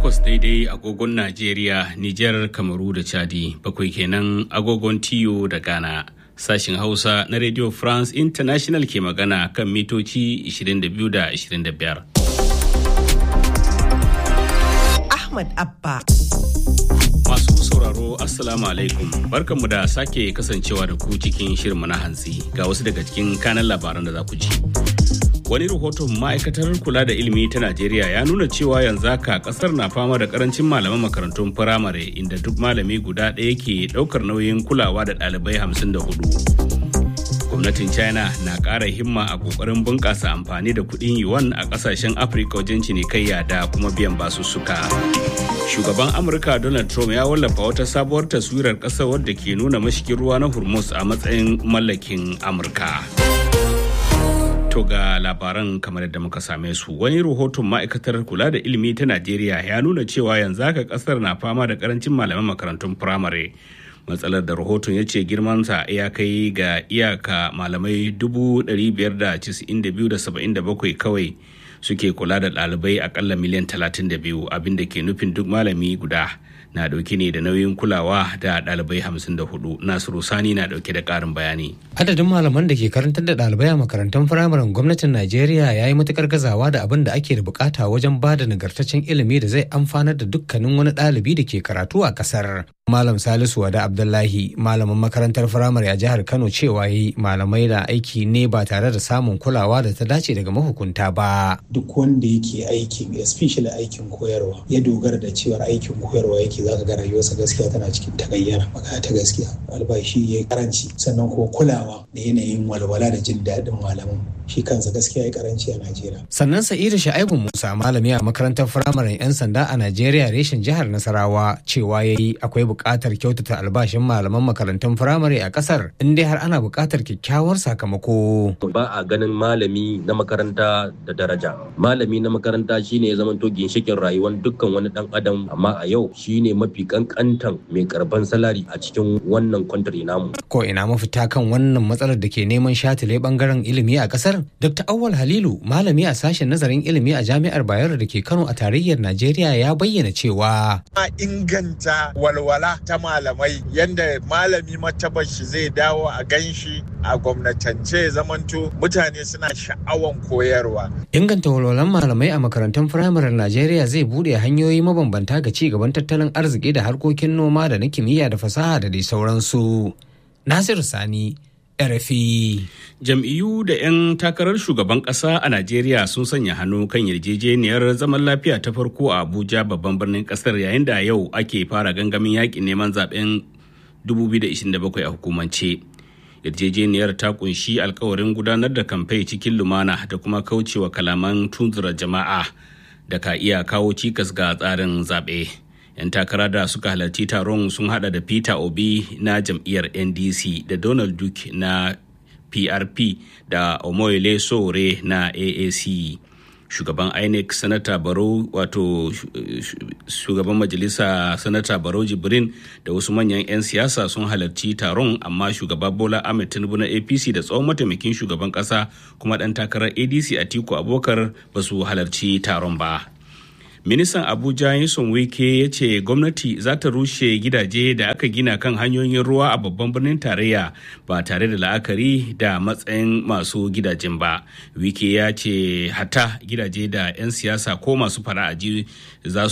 takwas daidai agogon Najeriya, Nijar, Kamaru da Chadi, bakwai kenan agogon Tiyo da Ghana. Sashin Hausa na Radio France International ke magana kan mitoci 22 da 25. Ahmad Abba. Masu sauraro Assalamu alaikum barkanmu da sake kasancewa da ku cikin shirinmu na hantsi ga wasu daga cikin kanan labaran da za ku ji. Wani rahoton ma'aikatar kula da ilimi ta Najeriya ya nuna cewa yanzu haka kasar na fama da karancin malaman makarantun firamare inda duk malami guda ɗaya ke ɗaukar nauyin kulawa da ɗalibai hamsin da hudu. Gwamnatin China na ƙara himma a ƙoƙarin bunƙasa amfani da kuɗin yuan a ƙasashen Afirka wajen cinikayya da kuma biyan basussuka. Shugaban Amurka Donald Trump ya wallafa wata sabuwar taswirar ƙasar wadda ke nuna mashigin ruwa na Hormuz a matsayin mallakin Amurka. To ga labaran kamar yadda muka same su wani rahoton ma'aikatar kula da ilimi ta Najeriya ya nuna cewa yanzu haka kasar na fama da karancin malaman makarantun firamare. Matsalar da rahoton ya ce girmansa ya kai ga iyaka malamai 592,77 kawai suke kula da ɗalibai akalla miliyan 32 abinda ke nufin duk malami guda. na dauke ne da nauyin kulawa da ɗalibai 54 nasiru sani na dauke da ƙarin bayani adadin malaman da ke karantar da ɗalibai a makarantun firamaren gwamnatin najeriya ya yi matukar gazawa da abin da ake da bukata wajen ba da nagartaccen ilimi da zai amfanar da dukkanin wani ɗalibi da ke karatu a ƙasar malam salisu wada abdullahi malamin makarantar firamare a jihar kano cewa yi malamai da aiki ne ba tare da samun kulawa da ta dace daga mahukunta ba duk wanda yake aikin especially aikin koyarwa ya dogara da cewar aikin koyarwa yake za ka ga rayuwarsa gaskiya tana cikin tagayyara magana ta gaskiya albashi ya yi karanci sannan kuma kulawa da yanayin walwala da jin daɗin malaman shi kansa gaskiya ya karanci a najeriya sannan sa'idu sha'ibu musa malami a makarantar firamaren 'yan sanda a najeriya reshen jihar nasarawa cewa ya yi akwai buƙatar kyautata albashin malaman makarantun firamare a ƙasar in dai har ana buƙatar kyakkyawar sakamako ba a ganin malami na makaranta da daraja malami na makaranta shine ya zamanto ginshikin rayuwar dukkan wani dan adam amma a yau shine mafi kankantan mai karban salari a cikin wannan kwantari namu. Ko ina mafita kan wannan matsalar da ke neman shatile bangaren ilimi a kasar? Dr. Awal Halilu, malami a sashen nazarin ilimi a Jami'ar Bayero da ke Kano a tarayyar Najeriya ya bayyana cewa. A inganta walwala ta malamai yadda malami matabar shi zai dawo a ganshi a gwamnatance zamanto mutane suna sha'awan koyarwa. Inganta walwalan malamai a makarantun firamaren Najeriya zai bude hanyoyi mabambanta ga ci gaban tattalin arziki da harkokin noma da na kimiyya da fasaha da dai sauransu. Nasiru Sani, RFI. Jam'iyyu da 'yan takarar shugaban ƙasa a Najeriya sun sanya hannu kan yarjejeniyar zaman lafiya ta farko a Abuja babban birnin ƙasar yayin da yau ake fara gangamin yakin neman zaben 2027 a hukumance. yarjejeniyar ta kunshi alkawarin gudanar da kamfai cikin lumana da kuma kaucewa kalaman tunzura jama'a da ka iya kawo cikas ga tsarin zaɓe. 'yan takara da suka halarci taron sun hada da peter obi na jam'iyyar ndc da donald duke na prp da omoyele sore na aac shugaban inec sanata baro wato shugaban majalisa sanata baro jibrin da wasu manyan 'yan siyasa sun halarci taron amma shugaba bola ahmed tinubu na apc da tsohon mataimakin shugaban kasa kuma dan takarar adc atiku abokar ba su halarci taron ba ministan abuja yason wike ya ce gwamnati za ta rushe gidaje da aka gina kan hanyoyin ruwa a babban birnin tarayya ba tare da la'akari da matsayin masu gidajen ba wike ya ce hata gidaje da 'yan siyasa ko masu fara'aji ba za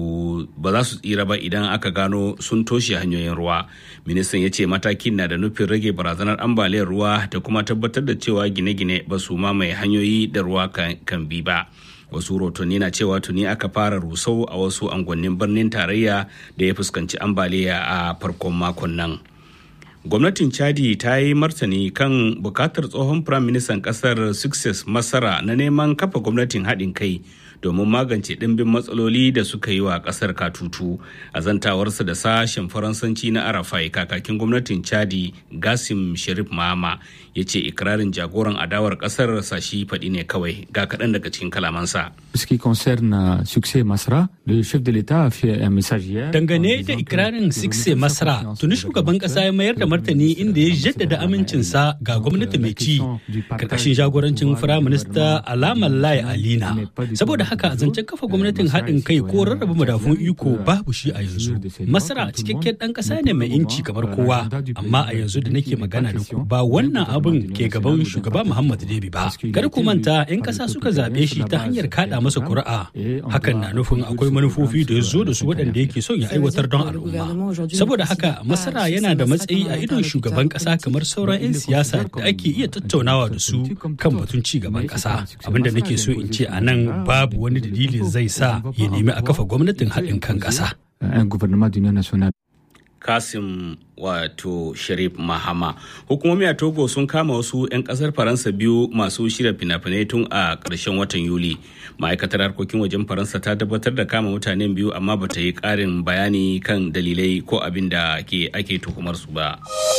su tsira ba idan aka gano sun toshe hanyoyin ruwa ministan ya ce matakin na da nufin rage barazanar ambaliyar ruwa da kuma tabbatar da cewa gine-gine ba su mamaye hanyoyi da ruwa kan bi ba wasu rotonni na cewa tuni aka fara rusau a wasu angonnin birnin tarayya da ya fuskanci ambaliya a farkon makon nan gwamnatin chadi ta yi martani kan bukatar tsohon firaministan kasar success masara na neman kafa gwamnatin haɗin kai domin magance ɗimbin matsaloli da suka yi wa ƙasar katutu a zantawarsa da sashen faransanci na arafai kakakin gwamnatin chadi gasim sharif mahama ya ce ikirarin jagoran adawar kasar sashi faɗi ne kawai ga kaɗan daga cikin kalamansa. Ce qui concerne Succès Masra, le chef de l'État a fait un message hier. Dangane da ikirarin Succès Masra, tuni shugaban kasa ya mayar da martani inda ya jaddada amincinsa ga gwamnati mai ci karkashin jagorancin firaminista alamar Lai Alina. Saboda haka zancen kafa gwamnatin haɗin kai ko rarraba madafun iko babu shi a yanzu. Masra cikakken ɗan ƙasa ne mai inci kamar kowa, amma a yanzu da nake magana da ku ba wannan abin ke gaban shugaba Muhammad Debi ba. Kar ku manta 'yan ƙasa suka zaɓe shi ta hanyar kaɗa masa kuri'a. Hakan na nufin akwai manufofi da ya zo da su waɗanda yake son ya aiwatar don al'umma. Saboda haka Masara yana da matsayi a idon shugaban ƙasa kamar sauran 'yan siyasa da ake iya tattaunawa da su kan batun ci gaban ƙasa. Abinda nake so in ce a nan babu wani dalili zai sa ya nemi a kafa gwamnatin haɗin kan ƙasa. Un gouvernement d'union nationale. kasim wato sharif mahama hukumomi a togo sun kama wasu 'yan kasar faransa biyu masu shirya fina-finai tun a ƙarshen watan yuli ma'aikatar harkokin wajen faransa ta tabbatar da kama mutanen biyu amma bata yi ƙarin bayani kan dalilai ko abin da ake tuhumar su ba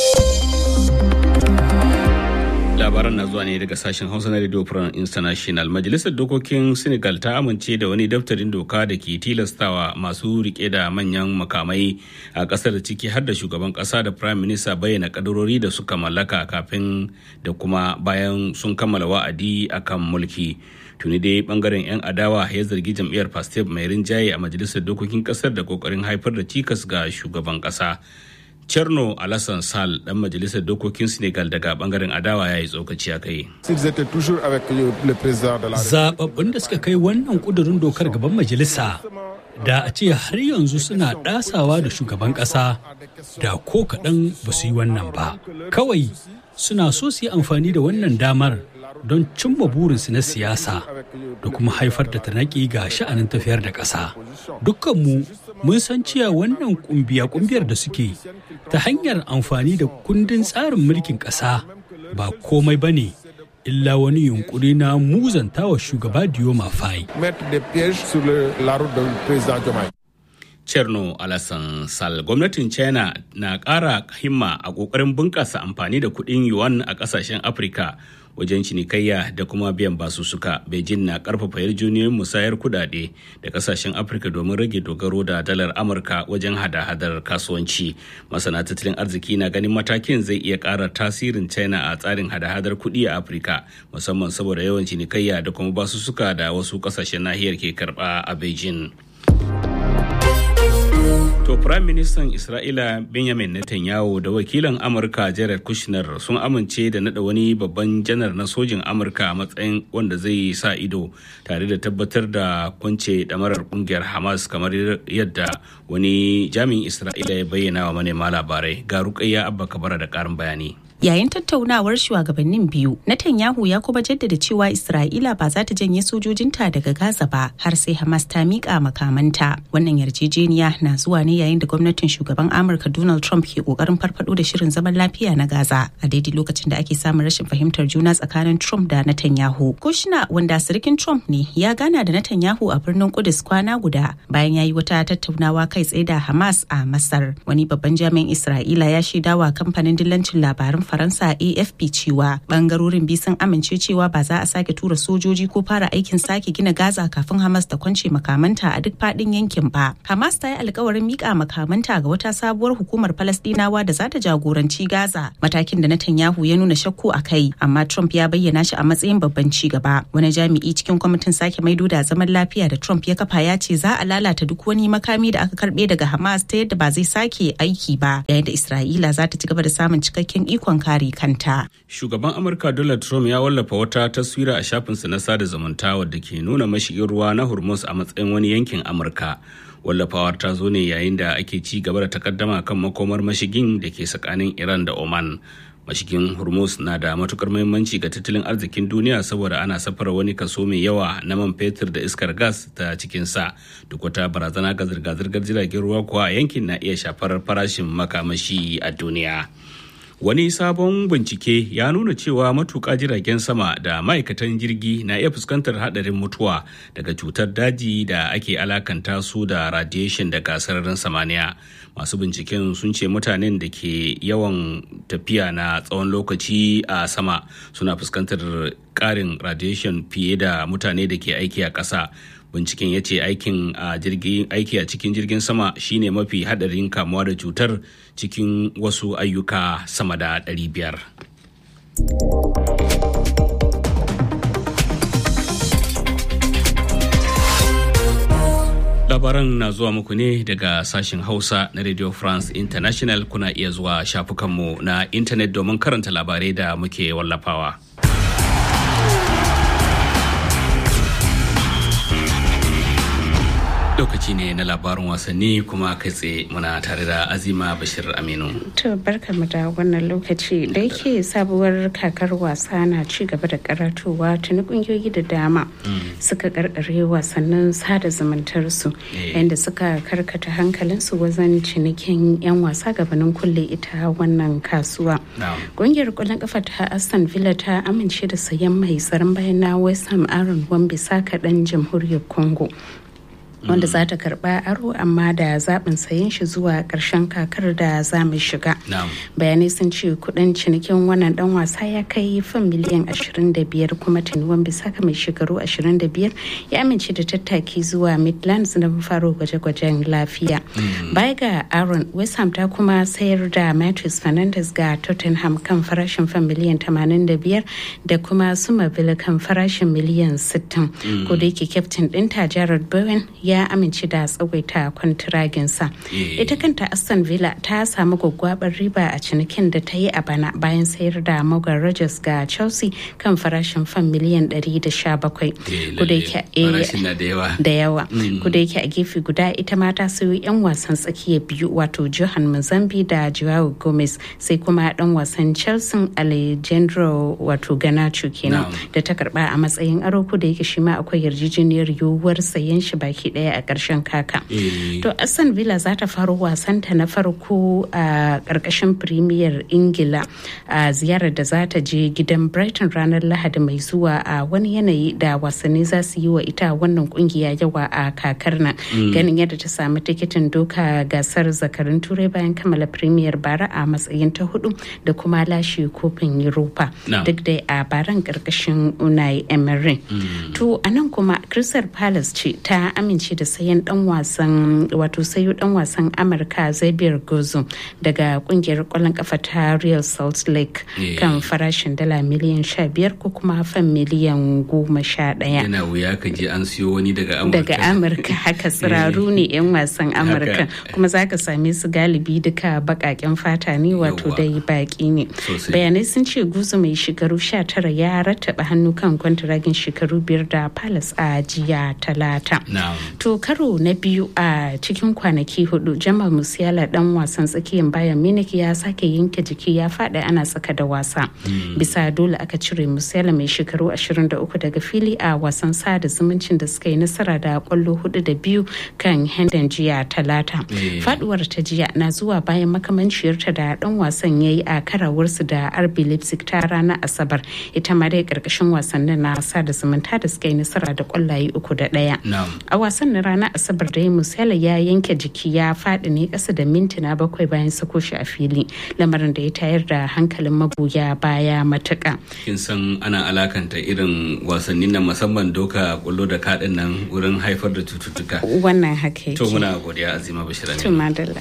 labaran na zuwa ne daga sashen hausa na radio france international majalisar dokokin senegal ta amince da wani daftarin doka da ke tilastawa masu rike da manyan makamai a kasar ciki har da shugaban kasa da prime minister bayyana kadarori da suka mallaka kafin da kuma bayan sun kammala wa'adi akan mulki tuni dai bangaren 'yan adawa ya zargi jam'iyyar pastef mai rinjaye a majalisar dokokin kasar da kokarin haifar da cikas ga shugaban kasa Cherno Alassane Sall dan majalisar dokokin Senegal daga bangaren adawa ya yi tsokaci a kai. Zababbun da suka kai wannan kudurin dokar gaban majalisa da a ce har yanzu suna ɗasawa da shugaban ƙasa da ko kaɗan ba su yi wannan ba. Kawai suna so su yi amfani da wannan damar don cimma burinsu na siyasa da kuma haifar da tanaki ga sha'anin tafiyar da ƙasa. Dukkanmu mun san cewa wannan kumbiya-kumbiyar da suke ta hanyar amfani da kundin tsarin mulkin ƙasa ba komai ba ne illa wani yunkuri na muzantawa shugaba Dioma Faye. Cherno Alassane Sal gwamnatin China na ƙara himma a ƙoƙarin bunƙasa amfani da kuɗin yuan a ƙasashen Afirka wajen cinikayya da kuma biyan basussuka. Beijing na ƙarfafa yarjejeniyoyin musayar kuɗaɗe da ƙasashen Afirka domin rage dogaro da dalar Amurka wajen hada-hadar kasuwanci. Masana tattalin arziki na ganin matakin zai iya ƙara tasirin China a tsarin hada-hadar kuɗi a Afirka musamman saboda yawan cinikayya da kuma basussuka da wasu ƙasashen nahiyar ke karɓa a Beijing. To Prime Ministan Isra'ila Benjamin Netanyahu da wakilan Amurka Jared Kushner sun amince da nada wani babban janar na sojin Amurka a matsayin wanda zai sa ido tare da tabbatar da kwance damarar kungiyar Hamas kamar yadda wani jami'in Isra'ila ya bayyana wa manema labarai. Ga Rukayya Abba Kabara da karin bayani. Yayin tattaunawar shugabannin biyu, Netanyahu ya kuma jaddada cewa Isra'ila ba za ta janye sojojinta daga Gaza ba har sai Hamas ta miƙa makamanta. Wannan yarjejeniya na zuwa ne yayin da gwamnatin shugaban Amurka Donald Trump ke ƙoƙarin farfado da shirin zaman lafiya na Gaza a daidai lokacin da ake samun rashin fahimtar juna tsakanin Trump da Netanyahu. Kushna wanda sirikin Trump ne ya gana da Netanyahu a birnin Kudus kwana guda bayan ya yi wata tattaunawa kai tsaye da Hamas a Masar. Wani babban jami'in Isra'ila ya shaidawa kamfanin dillancin labaran faransa afp cewa bangarorin biyu sun amince cewa ba za a sake tura sojoji ko fara aikin sake gina gaza kafin hamas ta kwance makamanta a duk fadin yankin ba hamas ta yi alkawarin mika makamanta ga wata sabuwar hukumar falastinawa da za ta jagoranci gaza matakin da netanyahu ya nuna shakku a kai amma trump ya bayyana shi a matsayin babban ci gaba wani jami'i cikin kwamitin sake maido da zaman lafiya da trump ya kafa ya ce za a lalata duk wani makami da aka karbe daga hamas ta yadda ba zai sake aiki ba yayin da isra'ila za ta ci gaba da samun cikakken ikon ikon kare kanta. Shugaban Amurka Donald Trump ya wallafa wata taswira a shafinsa na sada zumunta wadda ke nuna mashigin ruwa na Hormuz a matsayin wani yankin Amurka. Wallafawar ta zo ne yayin da ake ci gaba da takaddama kan makomar mashigin da ke tsakanin Iran da Oman. Mashigin Hormuz na da matukar muhimmanci ga tattalin arzikin duniya saboda ana safara wani kaso mai yawa na man fetur da iskar gas ta cikinsa. Duk wata barazana ga zirga-zirgar jiragen ruwa kuwa yankin na iya shafar farashin makamashi a duniya. Wani sabon bincike ya nuna cewa matuƙa jiragen sama da ma'aikatan jirgi na iya fuskantar haɗarin mutuwa daga cutar daji da ake alakanta su da radiation daga sararin samaniya. Masu binciken sun ce mutanen da ke yawan tafiya na tsawon lokaci a sama suna fuskantar ƙarin radiation fiye da mutane da ke aiki a ƙasa. binciken ya ce aikin a aiki a cikin jirgin sama shine mafi hadarin kamuwa da cutar cikin wasu ayyuka sama da 500 labaran na zuwa muku ne daga sashen hausa na radio france international kuna iya zuwa shafukanmu na intanet domin karanta labarai da muke wallafawa lokaci ne na labarin wasanni kuma kai tsaye muna tare da azima bashir aminu to barkamu da wannan lokaci da yake sabuwar kakar wasa na ci gaba da karatowa tuni kungiyoyi da dama suka karkare wasannin sada zumuntar su yadda suka karkata hankalinsu wajen cinikin yan wasa gabanin kulle ita wannan kasuwa kungiyar kwallon kafa ta aston villa ta amince da sayan mai tsaron bayan na west ham aaron wan-bissaka kaɗan jamhuriyar congo wanda za ta karba aro amma da zaɓin sayen shi zuwa ƙarshen kakar da za mu shiga bayanai sun ce kudin cinikin wannan dan wasa ya kai fan miliyan 25 kuma tunuwan bisaka mai shekaru 25 ya amince da tattaki zuwa midlands na faro gwaje-gwajen lafiya baya ga aaron west ham ta kuma sayar da matthews fernandes ga tottenham kan farashin fan miliyan 85 da kuma sumaville kan farashin miliyan 60 ko da yake kyaftin ɗinta jared bowen ya ya amince da tsawaita kwantiraginsa ita kanta aston villa ta samu gwaggwabar riba a cinikin da ta yi a bana bayan sayar da morgan rogers ga chelsea kan farashin fan miliyan 117 da yawa kuda yake a gefe guda ita ma ta sayo 'yan wasan tsakiya biyu wato johan mozambi da joao gomez sai kuma dan wasan chelsea alejandro wato ganacho kenan da ta karba a matsayin aro da yake shi ma akwai yarjejeniyar yiwuwar sayen shi baki daya a ƙarshen kaka. To Aston Villa za ta faro wasanta na farko a ƙarƙashin Premier Ingila a ziyarar da za ta je gidan Brighton ranar Lahadi mai zuwa a wani yanayi da wasanni za su yi wa ita wannan kungiya yawa a kakar nan. Ganin yadda ta samu tikitin doka gasar zakarin turai bayan kammala Premier bara a matsayin ta hudu da kuma lashe kofin Europa. Duk da a baran ƙarƙashin Unai Emery. To a nan kuma Crystal Palace ce ta amince da sayan dan wasan wato sayo dan wasan amurka zabiyar gozo daga kungiyar kwallon kafa ta real salt lake kan farashin dala miliyan 15 ko kuma fan miliyan 11 yana wuya ka je an siyo wani daga amurka daga amurka haka tsiraru ne yan wasan amurka kuma za ka same su galibi duka bakaken fata ne wato dai baki ne bayanai sun ce guzu mai shekaru 19 ya rattaba hannu kan kwantiragin shekaru biyar da palace a jiya talata To karo na biyu a cikin kwanaki hudu Jamal Musiala dan wasan tsakiyar bayan Munich ya sake yanke jiki ya faɗi ana tsaka da wasa. Bisa dole aka cire Musiala mai shekaru 23 daga fili a wasan sada zumuncin da suka yi nasara da kwallo hudu da biyu kan Hendon jiya talata. Faduwar ta jiya na zuwa bayan makamanciyarta da dan wasan ya yi a karawarsu da RB Leipzig ta ranar Asabar. Ita ma dai karkashin wasannin na sada zumunta da suka yi nasara da kwallaye uku da ɗaya. A wasan na ranar Asabar da Musela ya yanke jiki ya faɗi ne ƙasa da mintuna bakwai bayan sako shi a fili lamarin da ya tayar da hankalin magoya baya matuƙa. Kin san ana alakanta irin wasannin nan musamman doka kullo da kaɗin nan wurin haifar da cututtuka. Wannan haka yake. To muna godiya Azima Bashir To madalla.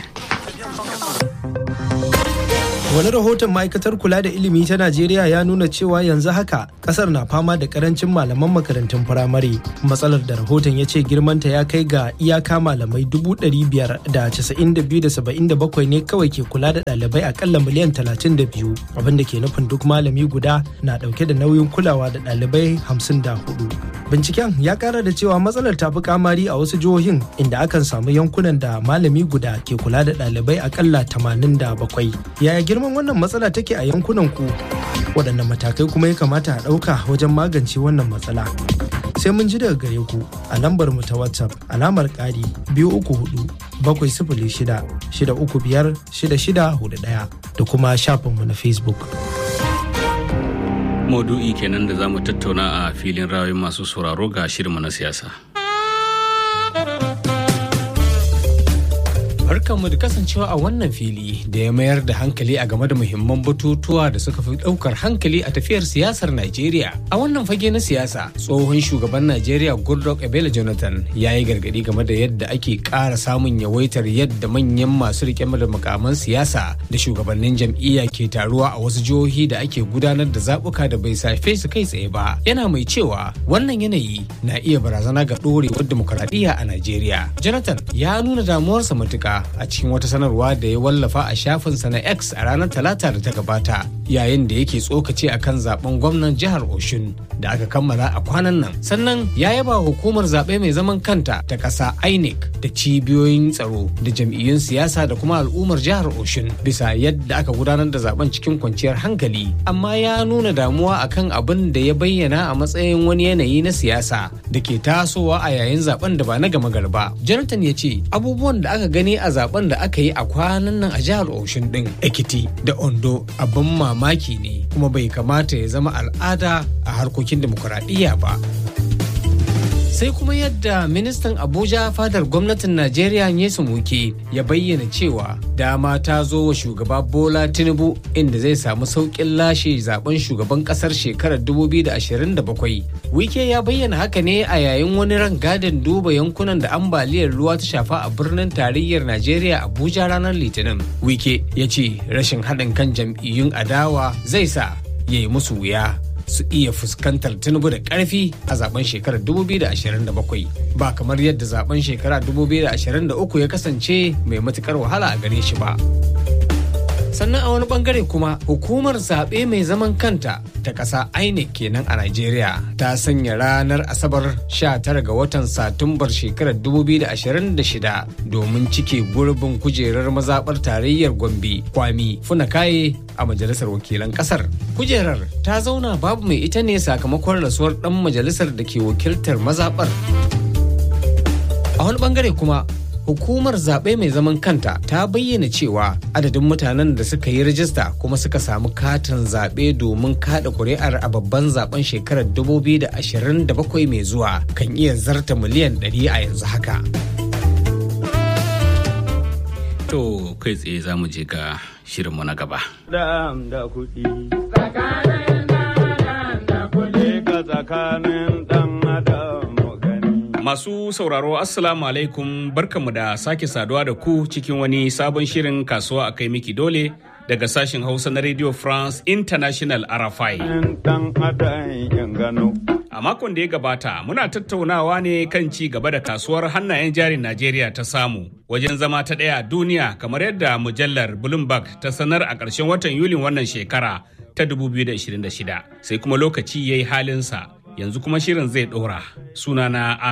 Wani rahoton ma'aikatar kula da ilimi ta Najeriya ya nuna cewa yanzu haka kasar na fama da karancin malaman makarantun firamare. Matsalar da rahoton ya ce girmanta ya kai ga iyaka malamai dubu ɗari biyar da casa'in da biyu da saba'in da bakwai ne kawai ke kula da ɗalibai akalla miliyan talatin da biyu abin da ke nufin duk malami guda na ɗauke da nauyin kulawa da ɗalibai hamsin da hudu. Binciken ya kara da cewa matsalar ta fi kamari a wasu jihohin inda akan samu yankunan da malami guda ke kula da ɗalibai akalla tamanin da bakwai. Yaya girma girman wannan matsala take a yankunan ku waɗanne matakai kuma ya kamata a ɗauka wajen magance wannan matsala sai mun ji daga gare ku a lambar mu ta whatsapp alamar ƙari biyu uku hudu bakwai sifili shida shida uku biyar shida shida hudu ɗaya da kuma shafinmu na facebook. Maudu'i kenan da za mu tattauna a filin rayuwar masu sauraro ga shirinmu na siyasa. Barkanmu da kasancewa a wannan fili da ya mayar da hankali a game da muhimman batutuwa da suka fi daukar hankali a tafiyar siyasar Najeriya. A wannan fage na siyasa, tsohon shugaban Najeriya Goodluck Ebele Jonathan ya yi gargadi game da yadda ake ƙara samun yawaitar yadda manyan masu rike da mukaman siyasa da shugabannin jam'iyya ke taruwa a wasu jihohi da ake gudanar da zaɓuka da bai safe su kai tsaye ba. Yana mai cewa wannan yanayi na iya barazana ga ɗorewar dimokuraɗiyya a Najeriya. Jonathan ya nuna damuwarsa matuƙa a cikin wata sanarwa da ya wallafa a shafinsa na X a ranar Talata da ta gabata yayin da yake tsokace a kan zaben gwamnan jihar Oshun da aka kammala a kwanan nan. Sannan ya yaba hukumar zaɓe mai zaman kanta ta ƙasa INEC da cibiyoyin tsaro da jam'iyyun siyasa da kuma al'ummar jihar Oshun bisa yadda aka gudanar da zaben cikin kwanciyar hankali. Amma ya nuna damuwa akan abin da ya bayyana a matsayin wani yanayi na siyasa da ke tasowa a yayin zaben da ba na gama garba. Jonathan ya ce abubuwan da aka gani a zaben da aka yi a kwanan nan a jihar Oshun din Ekiti da Ondo abin mamaki ne kuma bai kamata ya zama al'ada a harkokin demokuraɗiyya ba. sai kuma yadda ministan abuja fadar gwamnatin najeriya nyesu muke ya bayyana cewa dama ta zo wa shugaba bola tinubu inda zai samu sauƙin lashe zaben shugaban ƙasar shekarar 2027 wike ya bayyana haka ne a yayin wani rangadin duba yankunan da ambaliyar ruwa ta shafa a birnin tarayyar najeriya abuja ranar litinin wike ya ce rashin haɗin kan jam'iyyun adawa zai sa ya yi musu wuya su iya fuskantar tinubu da karfi a zaben shekarar 2027 ba kamar yadda zaben shekara 2023 ya kasance mai matukar wahala a gare shi ba sannan a wani bangare kuma hukumar zaɓe mai zaman kanta ta ƙasa INEC kenan a Najeriya ta sanya ranar Asabar 19 ga watan Satumbar shekarar 2026 domin cike gurbin kujerar mazaɓar tarayyar Gombe Kwami Funakaye a majalisar wakilan ƙasar. Kujerar ta zauna babu mai ita ne sakamakon rasuwar ɗan majalisar da ke wakiltar mazaɓar. A wani bangare kuma hukumar zaɓe mai zaman kanta ta bayyana cewa adadin mutanen da suka yi rajista kuma suka samu katin zaɓe domin kaɗa kuri'ar a babban zaben shekarar 2027 mai zuwa kan iya zarta miliyan 100 a yanzu haka. To kai tsaye za mu je ga shirinmu na gaba. Masu sauraro Assalamu alaikum barkanmu da sake saduwa da ku cikin wani sabon shirin kasuwa a kai miki dole daga sashen Hausa na Radio France International RFI. A makon da ya gabata muna tattaunawa ne kan ci gaba da kasuwar hannayen jarin Najeriya ta samu wajen zama ta ɗaya duniya kamar yadda mujallar Bloomberg ta sanar a ƙarshen watan Yulin wannan shekara ta 2026 sai kuma lokaci ya yi halinsa yanzu kuma shirin zai ɗora sunana